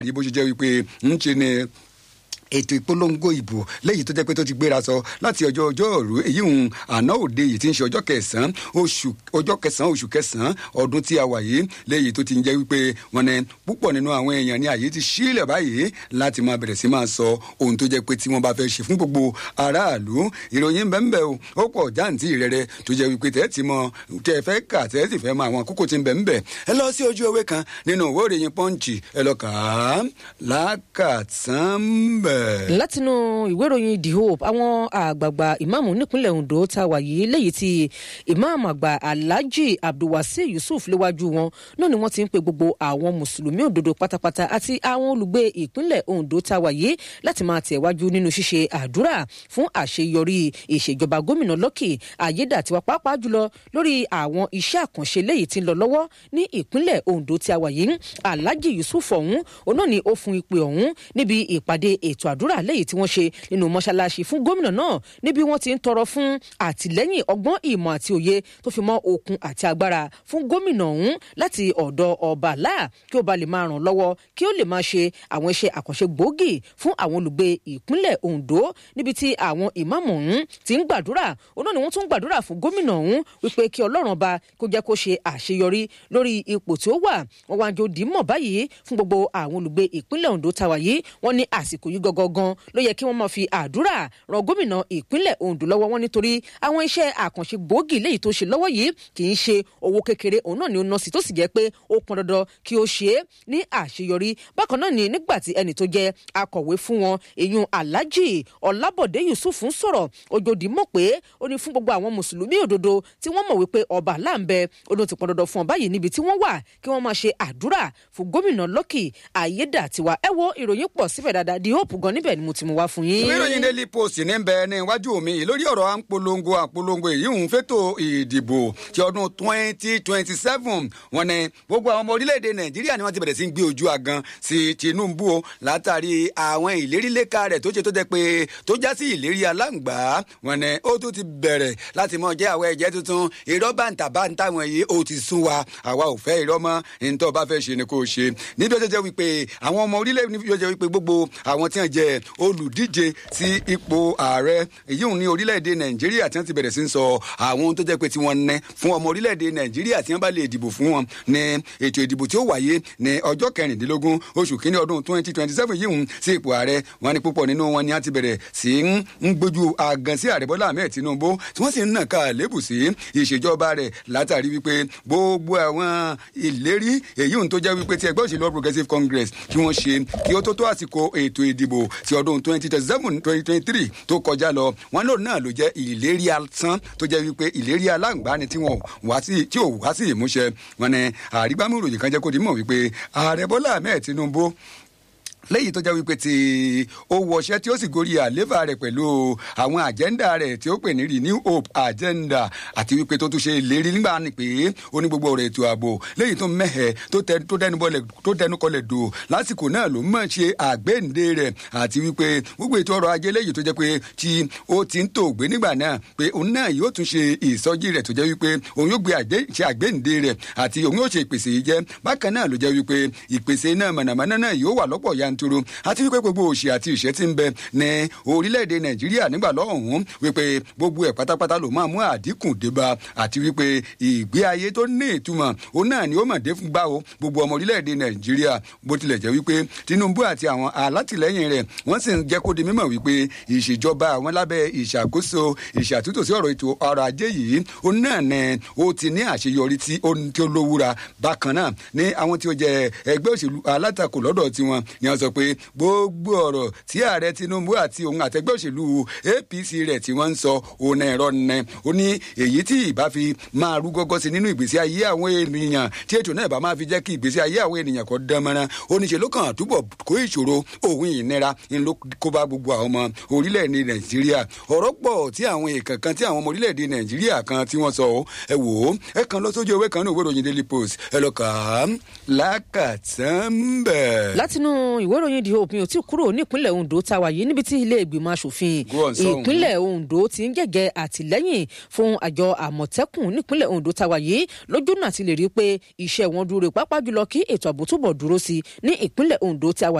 bó ṣe jẹ́ wípé ń ṣe ni ètò ìpolongo ìbò lẹ́yìn tó jẹ́ pé tó ti gbéra sọ láti ọjọ́ ọjọ́rú èyí ń àná òde yìí ti ń ṣe ọjọ́ kẹsàn-án oṣù ọjọ́ kẹsàn-án oṣù kẹsàn-án ọdún tí a wà yìí lẹ́yìn tó ti ń jẹ́ wípé wọn ni púpọ̀ nínú àwọn èèyàn ní àyè ti sílẹ̀ báyìí láti máa bẹ̀rẹ̀ sí máa sọ ohun tó jẹ́ pé tí wọ́n bá fẹ́ ṣe fún gbogbo aráàlú ìròyìn bẹ́ẹ̀ o ó pọ̀ jáǹtì rẹ̀rẹ̀ tó jẹ́ wípé tẹ́ ti mọ tẹ́ fẹ́ kà tẹ́ sì fẹ́ mọ àwọn kókó tí ń bẹ̀ ń bẹ̀ ẹ lọ sí ojú ewé kan nínú ìwé ìròyìn pọ́ǹchì ẹ lọ kà á lákàtàn bẹ̀ látinú ìwé ìròyìn the hope àwọn àgbààgbà ìmáàmù nípínlẹ̀ ondo tá a wà yìí léyìí tí ìmáàmù àgbà alhaji abdulwasi yusuf léwájú wọn náà ni wọ́n ti ń pe gbogbo àwọn mùsùlùmí òdodo pátápátá àti àwọn olùgbé ìpínlẹ̀ ondo tá a wà yìí láti máa tẹ̀wájú nínú ṣíṣe àdúrà fún àṣeyọrí ìṣèjọba gómìnà lọ́kì ayédàtiwa pàápàá jùlọ lórí àwọn iṣẹ́ àkànṣe léyìí tí ń lọ lọ́wọ́ ní ìpínlẹ̀ ondo tí a wà yìí alhaji yusuf ọ̀hún òun náà ni ó fún ìpè ọ̀hún níbi ìpàdé ètò àdúrà lẹ́yìn tí wọ́n ṣe nínú mọ́ṣáláṣí fún gómìnà náà níbi wọ́n ti ń tọrọ fún àtìlẹ́yìn ọgbọ́n ìmọ̀ àti òye tó fi mọ́ okun àti agbára fún gómìnà ọ̀hún láti ọ̀dọ̀ ọba láà kí ó ba lè máa ràn lọ́wọ́ kí ó lè máa ṣe àwọn iṣẹ́ àkànṣe gbòógì fún àwọn olùgbé ìpínlẹ̀ ondo níbi tí àwọn ìmáàmù ọ̀hún ti ń gbàdúrà òun náà ni wọ́n tún ń gbàdúrà fún gómìnà ọ̀hún wípé kí ọlọ́run ọba kó jẹ́ kó ṣe àṣeyọrí lórí ipò tí ó wà wọ́n wá jò dìímọ̀ báyìí fún gbogbo àwọn olùgbé ìpínlẹ̀ ondo tàwa yìí wọ́n ní àsìkò yìí gangan ló yẹ kí wọ́n máa fi àdúrà ran gómìnà ìpínlẹ̀ ondo lọ́wọ́ wọn nítorí àwọn iṣẹ́ àkànṣe gbòógì léyìí tó ṣe lọ́wọ́ yìí kì í ṣe owó kékeré òun náà ni ó ná sí tó sì jẹ́ pé ó pọn dandan kí ó ṣe é ní àṣeyọrí bákan náà ni nígbà tí ẹnì tó jẹ́ akọ̀wé fún wọn èyun alhaji ọlábọ̀dé yusuf ń sọ̀rọ̀ ojòdì mọ̀ pé ó ní fún gbogbo àwọn mùsùlùmí òdodo tí wọ́n mọ̀ wípé ọba láǹbẹ odò ti pọn dandan fún ọ báyìí níbi tí wọ́n wà kí wọ́n máa ṣe àdúrà fún gómìnà lọ́kì ayédàtiwa ẹ wo ìròyìn pọ̀ síbẹ̀ dáadáa di hope gan níbẹ̀ ni mo ti mú wá fún yín. ìwé ìròyìn daily post ní bẹ ní iwájú mi lórí ọ̀rọ̀ à ń polongo àpolongo èyí ń fẹ́tò ìdìbò ti ọdún twenty twenty seven wọn ni gbogbo àwọn ọmọ orílẹ̀-èdè nàìjíríà ni wọ́n ti bẹ̀rẹ̀ sí gbé ojú agan sí tinubu o látàrí àwọn ìlérí lẹ́ka rẹ̀ tó ṣe tó jẹ́ pé tó já sí ìlérí aláǹgbá wọn ni ó tún ti bẹ̀rẹ̀ láti mọ jẹ́ àwọn ẹ̀jẹ̀ tuntun irọ́ bàǹtàbàǹtà wọn yìí ó ti sún wa àwa ò fẹ́ irọ́ mọ́ nítorí bá fẹ́ ṣe ni kò ṣe níbi ó ṣe jẹ́ wípé àwọn ọmọ orílẹ̀-èdè ó jẹ́ wípé gbogbo àwọn tí wọ́n jẹ́ olùdíje sí ipò ààrẹ èyí ò ní orílẹ̀-èdè nàìjíríà tí wọ́n ti bẹ̀rẹ̀ sí ń sọ àwọn ohun tó jẹ́ pé tí wọ́n ná fún ọmọ orílẹ̀-èdè nàìjíríà tí wọ́n bá lè dìbò fún wọn ní ètò ìdìbò tí ó wáyé ní ọjọ́ kẹrìndínlógún oṣù kínní ọdún twenty twenty seven yìí ń sí ipò ààrẹ wọn ni púpọ̀ nínú wọn ni wọ́n ti bẹ̀rẹ̀ sí ń gbójú àgàn sí ààrẹ bọ́lá ahmed tinubu tí wọ́n sì ń nà ká lébù sí ìṣèjọba rẹ̀ látàrí wípé gbogbo àwọn ìlérí èyí ń tó jẹ́ wípé tí ẹgbẹ́ òṣèlú progressive congress kí wọ́n ṣe kí ó tó tó àsìkò ètò ìdìbò ti ọdún twenty twenty seven twenty twenty three tó kọjá lọ wọn lòun náà ló jẹ́ ìlérí asán tó jẹ́ wípé ìlérí aláǹgbá ni tí wọn wá sí tí ò wá sí ìmúṣẹ wọn ni àrígbámú ìròyìn kan jẹ́ kó di mọ̀ wípé ààrẹ bọ́lá ahmed tinubu lẹ́yìn tó jẹ́ wípé tí ó wọṣẹ́ tí ó sì gorí àléfà rẹ̀ pẹ̀lú àwọn àjẹ́ndà rẹ̀ tí ó pè ní renew hope agenda àti wípé tó tún ṣe ìlérí nígbà ni pé ó ní gbogbo ọ̀rọ̀ ètò ààbò lẹ́yìn tó mẹ́hẹ̀ tó tẹnu kọlẹ̀ dò lásìkò náà ló mọ̀ ṣe àgbéǹde rẹ̀ àti wípé gbogbo ètò ọrọ̀ ajé lẹ́yìn tó jẹ́ pé tí ó ti ń tò gbé nígbà náà pé òun náà yóò tún ṣe ìsọjí rẹ̀ tó jẹ́ wípé òun yóò gbé ṣe àgbéǹde rẹ̀ àti òun yóò ṣe ìpèsè yìí jẹ́ bákan náà ló jẹ́ wípé ìpèsè náà mọ̀nàmọ́ná náà yóò wà lọ́pọ̀ yan yanturu àti wípé gbogbo òṣì àti ìṣẹ́ ti ń bẹ ní orílẹ̀-èdè nàìjíríà nígbà lọ́hùn-ún wípé gbogbo ẹ̀ pátápátá ló máa mú àdínkù débà àti wípé ìgbé ayé tó ní ìtumọ̀ òun náà ni ó mọ̀ dé fún gbà ó gbogbo ọmọ orílẹ̀-èdè nàìjíríà bó tilẹ̀ jẹ́ wípé tinubu àti àwọn alátìlẹ́yìn rẹ̀ wọ́n sì ń jẹ́ kó di mímọ̀ wípé ìṣèjọba àwọn lábẹ́ ìṣàkóso ìṣàtúntò sí ọ̀rọ̀ ètò ọrọ̀ ajé yìí òun náà ni ó ti ní àṣeyọrí tí ó lówúra bákan náà ní àwọn tí ó jẹ ẹgbẹ́ òṣèlú alátakò lọ́dọ̀ tiwọn ni wọ́n sọ pé gbogbo ọ̀rọ̀ tí ààrẹ tinubu àti òun àtẹgbẹ́ òṣèlú apc rẹ̀ tí wọ́n ń sọ òun ẹ̀rọ nẹ ó ní èyí tí ìbá fi máa rú gọ́gọ́ sí nínú ìgbésí ayé àwọn ènìyàn tí ètò náà bá máa fi jẹ́ kí ìgbésí ayé àwọn ènìyàn kọ́ dán mọ́ra ó ní ṣe ló kàn túbọ̀ kó ìṣòro òun ìnira ń ló kó bá gbogbo àwọn ọmọ orílẹ̀-èdè nàìjíríà ọ̀rọ̀ pọ̀ tí àwọn èèkàn kan tí àwọn ọmọ orílẹ̀-èdè nàìjíríà kan tí wọ́n sọ ẹ wò ó ẹ kàn lọ sójú ewé kan ní òwe ìròyìn daily post ẹ lọ kà á lákàtàn bẹ́ẹ̀. látinú ìwé ìwé ìròyìn the hope mi ò tí kúrò nípínlẹ̀ ondo tá a wà yìí níbi tí ilé ìgbìmọ̀ asòfin Go on, sọ́hùn. ìpínlẹ̀ ondo ti ń gẹ̀gẹ̀ àtìlẹ́yìn fún àjọ àmọ̀tẹ́kùn nípínlẹ̀ ondo tá a wà yìí lójú náà ti lè rí i pé iṣẹ́ wọn dúró pápá jùlọ kí ètò ààbò túbọ̀ dúró sí i ní ìpínlẹ̀ ondo tí a wà